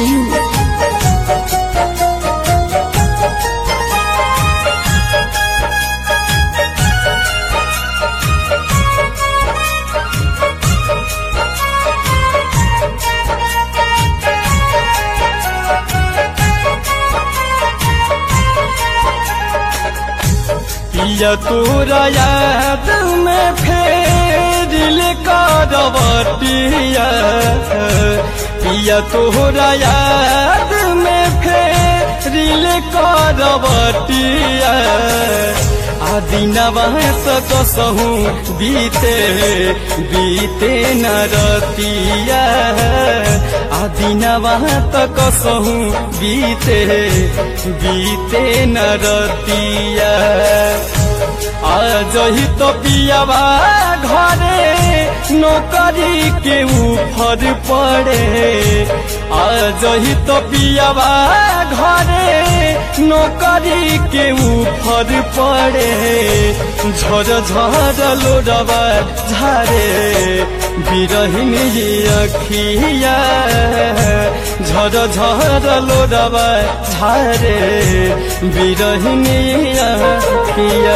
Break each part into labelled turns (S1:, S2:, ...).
S1: Singh.
S2: पिया तोरा याद में फेर करवटिया पिया तोरा याद में फेर करवटिया आदिनवा सकसहु बीते बीते न रतिया आदिनवा तकसहु बीते बीते न रतिया आजही तो पियावा घरे नौकरी के ऊपर पड़े आजही तो पियावा घरे नौकरी के ऊपर पड़े झर झर लोडवा झारे बिरहिन अखिया झर झर लोडवा झारे बिरहिन अखिया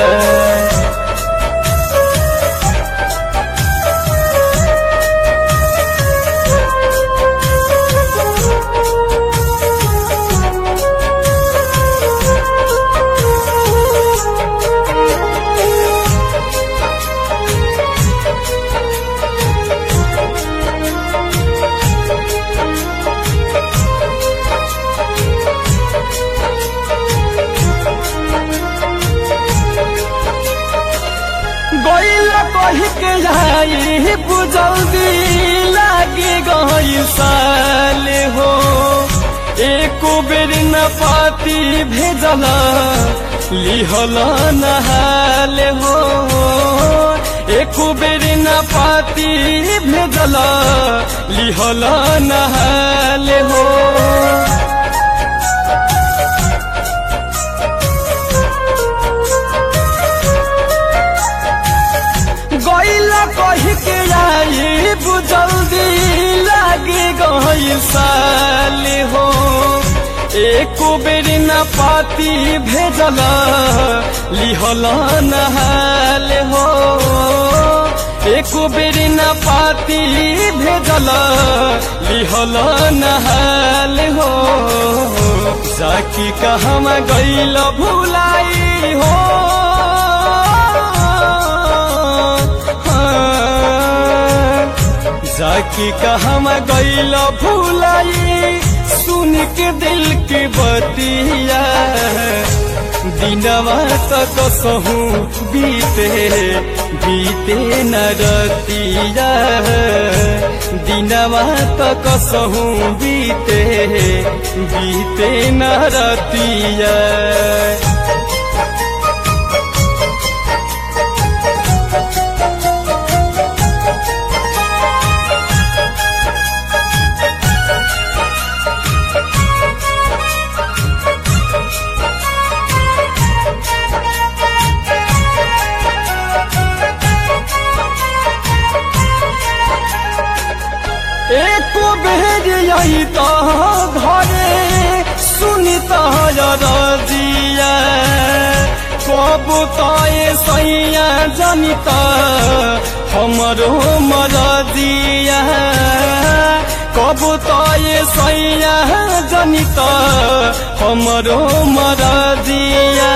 S2: गईल कही के आई बुझल्दी लागे गई साल हो एको बेर न पाती भेजल लिहल नहाल हो एको बेर न पाती भेजल लिहल नहाल हो गईला कही के आई बुझल्दी लागे गई साल हो एको बेर न पाती भेजल लिहल नहाल हो एको बेर न पाती भेजल लिहल नहाल हो जाकी कहमा गईल भुलाई हो जाकी कहम गईल भूलाई सुन के दिल के बतिया दिनवा तक सहू बीते बीते न रतिया दिनवा तक सहू बीते बीते न रतिया एको बेर यही तो घरे सुनी तजिया कब तय सैया जनित हमरो मरदिया कब तय सैया जनित हमरो मरदिया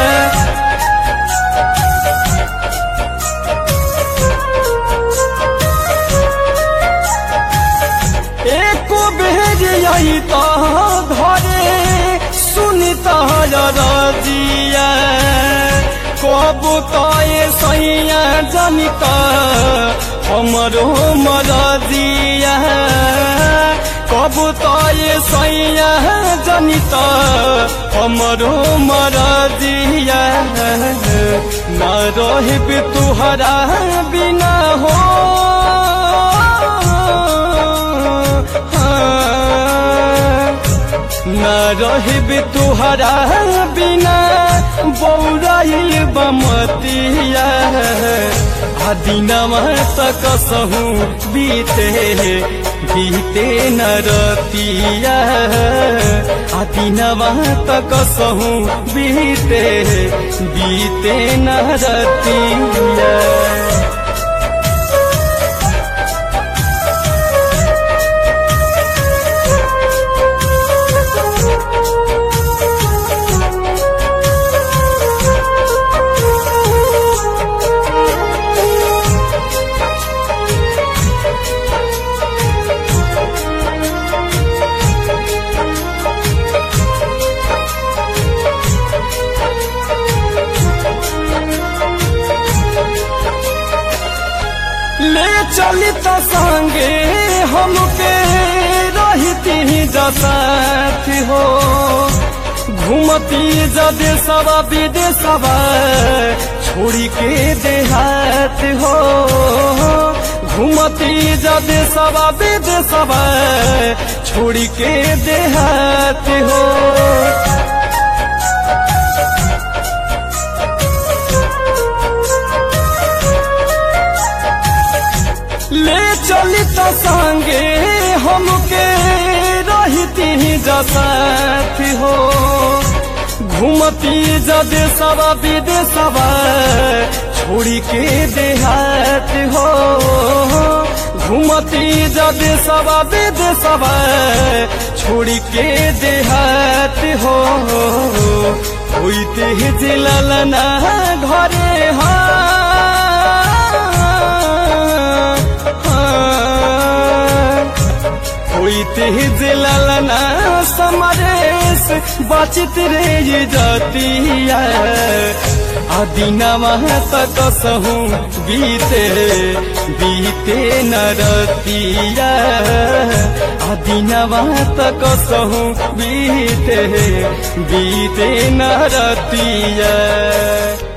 S2: एको बेर यही तो घरे सुनी तजिया कब तय सैया जनित हमरो मरदिया कब तय सैया जनित हमरो मरदिया न रहब तुहरा बिना हो न रहब तुहरा बिना बौराइल बमतिया आ दिनमा तक सहू बीते बीते न रतिया आ दिनवा तक सहू बीते बीते न रतिया ले चली तो संगे हमके रहती जसाथ हो घूमती जदे सवा विदेशवा छोड़ी के देहात हो घूमती जदे सवा विदेशवा छोड़ी के देहात हो ले चली तो संगे हमके रहती जसाथ हो घूमती जदे सवा विदेशवा छोड़ी के देहात हो घूमती जदे सवा विदेशवा छोड़ी के देहात हो होइते जिलना घरे हाँ होइते जिलना समरेश बचित रे ये जतिया आदिनवा तक सहू बीते बीते न रतिया आदिनवा तक सहू बीते बीते न रतिया